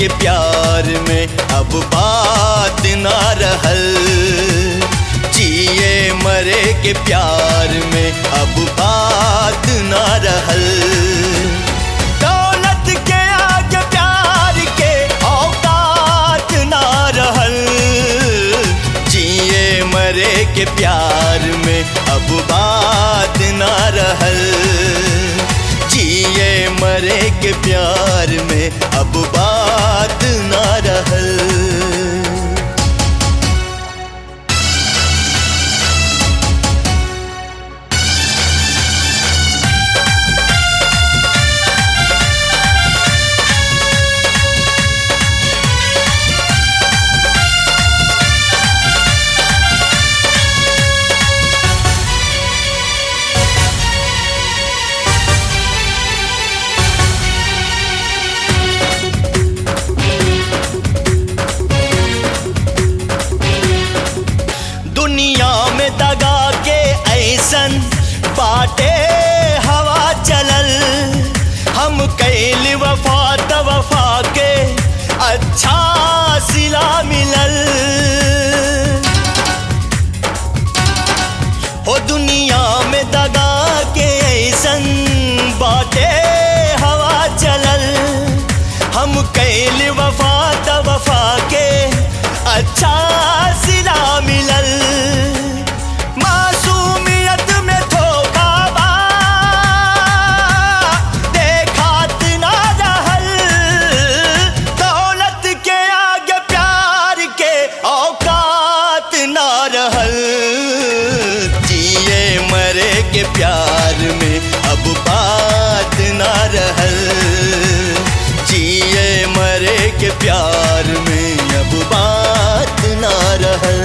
के प्यार में अब बात ना रहल जिए मरे के प्यार में अब बात ना रहल दौलत के आगे प्यार के औकात ना रहल जिए मरे के प्यार में अब बात ना रहल जिए मरे के प्यार में अब बात ना रहल दुनिया में दगा के ऐसन बाटे हवा चलल हम कैल वफा त वफा के अच्छा सिला मिलल हो दुनिया में दगा के ऐसन बाटे हवा चलल हम कैल वफा त वफा के अच्छा सिला मिलल मासूमियत में धोखा बा देखात ना रहल दौलत के आगे प्यार के औकात ना रहल जिए मरे के प्यार में अब बात ना रहल जिए मरे के प्यार में अब बात ना रहल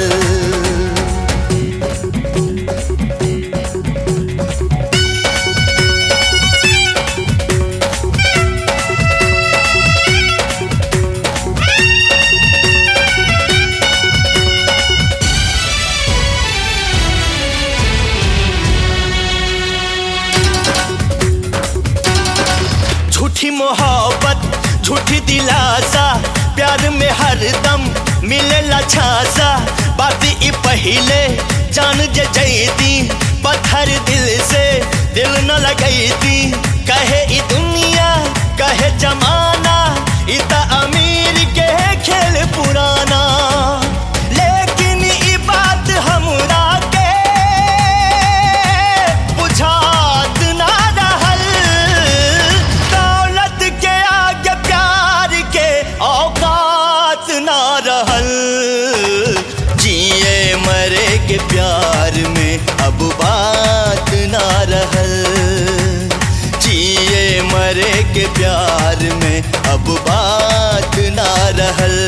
झूठी मोहब्बत झूठी दिलासा प्यार में हरदम मिलेला छासा बात ई पहिले जान जे जैती पत्थर दिल से दिल न लगैती कहे ई दुनिया कहे जमाना ई त अमीर के खेल पुराना लेकिन ई बात हमरा के बुझात ना रहल दौलत के आगे प्यार के औकात ना रहल जिए मरे के प्यार में अब बात ना रहल जिए मरे के प्यार में अब बात ना रहल